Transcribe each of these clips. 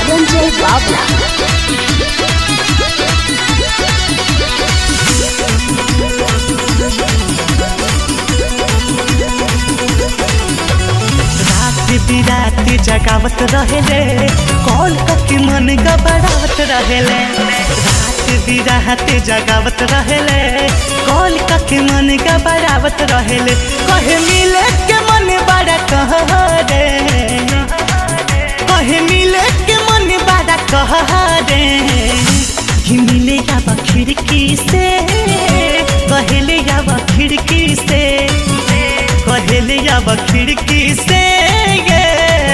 Ranjay Babla. रात बिरात जगावत रहेले कॉल करके मन गबड़ावत रहेले रात बिरात जगावत रहेले कॉल करके मन गबड़ावत रहेले कहे मिले के मन बड़ा कह रे कहे मिले के मन बड़ा कह रे कि मिले जावा खिड़की से कहले जावा खिड़की से कहले अब खिड़की से ये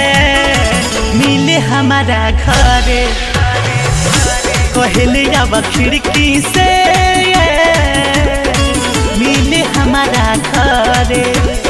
मिले हमारा घरे कहले अब खिड़की से ये मिले हमारा घरे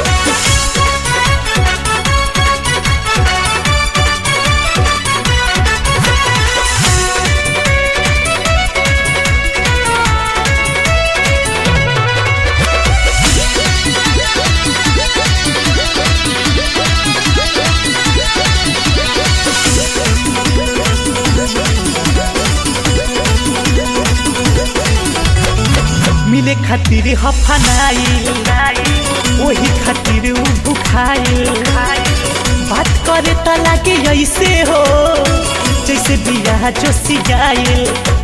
मिले खातिर हफनाइल वही खातिर उ भुखाइल बात करे त लागे ऐसे हो जैसे बिया जो सियाइल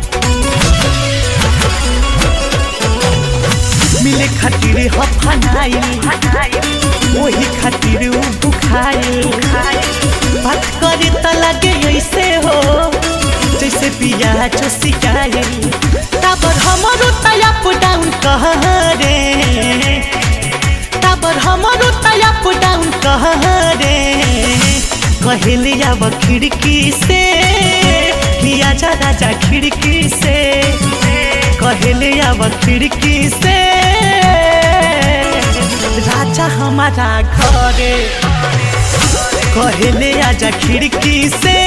मिले खातिर हफनाइल वही खातिर उ भुखाइल बात करे त लागे ऐसे हो जैसे बिया जो सियाइल ताबर हमरो तयप डाउन कह रे ताबर हमरो तयप डाउन कह रे कहले अब खिड़की से किया जा राजा खिड़की से कहले अब खिड़की से राजा हमारा घरे कहले आजा खिड़की से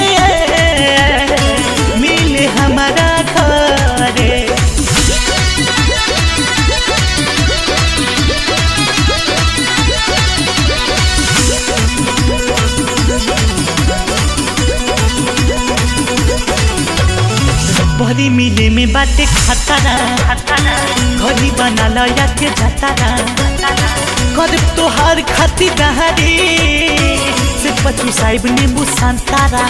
मिले हमारा घरे बड़ी मिले में बाटे खतरा घरी बना लया के जतारा कर तोहार खाती दहारी से पचू साहिब नींबू संतारा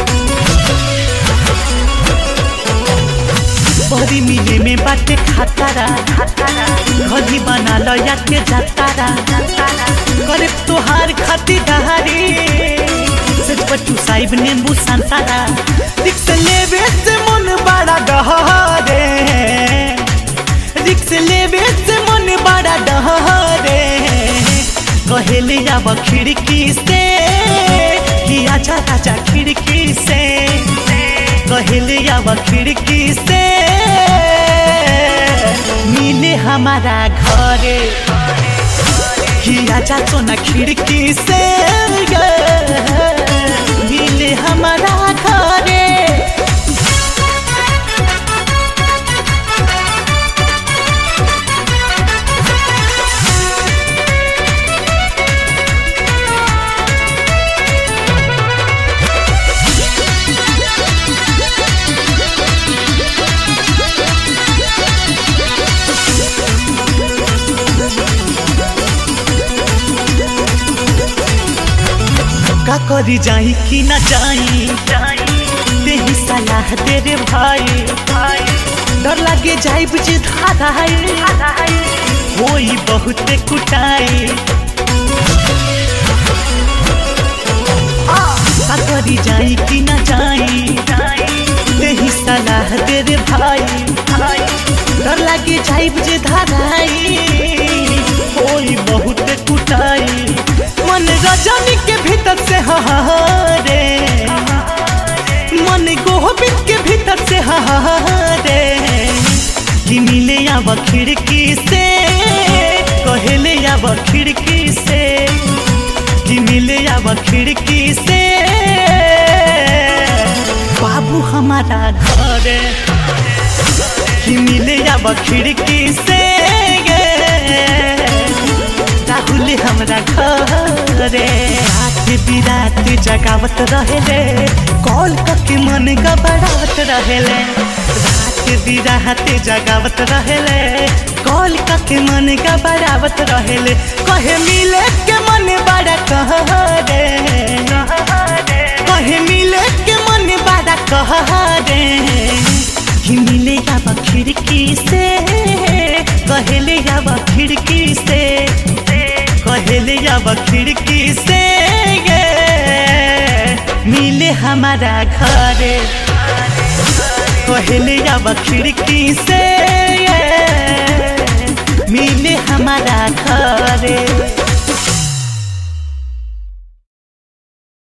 बड़ी मिले में बाटे खतरा घरी बना लया के जतारा कर तोहार खाती दहारी से पचू साहिब नींबू संतारा रिक्स लेवे से मन बड़ा डहरे रिक्स लेवे से मन बड़ा डहरे कहले अब खिड़की से कि आजा राजा खिड़की से कहले अब खिड़की से मिले हमारा घरे कि आजा तो ना खिड़की से मिले हमारा घरे का करी जाई कि ना जाई तेही सलाह दे रे भाई डर लागे जाई बुझे धाराई होई बहुत कुटाई का करी जाई कि ना जाई तेही सलाह दे रे भाई डर लागे जाई बुझे धाराई होई बहुत कुटाई मन रजनी के भीतर से हहारे मन गोबिंद के भीतर से हहारे कि मिले अब खिड़की से कहले अब खिड़की से कि मिले अब खिड़की से बाबू हमारा घर कि मिले अब खिड़की से राहुल हमरा घरे रात बिरात जगावत रहेले कॉल करके मन घबरावत रहेले रात बिरात जगावत रहेले कॉल करके मन घबरावत रहेले कहे मिले के मन बड़ा कहरे कहे मिले के मन बड़ा कहरे कि मिले अब खिड़की से कहले अब खिड़की से कहले अब खिड़की से ये मिले हमारा घरे कहले अब खिड़की से ये मिले हमारा घरे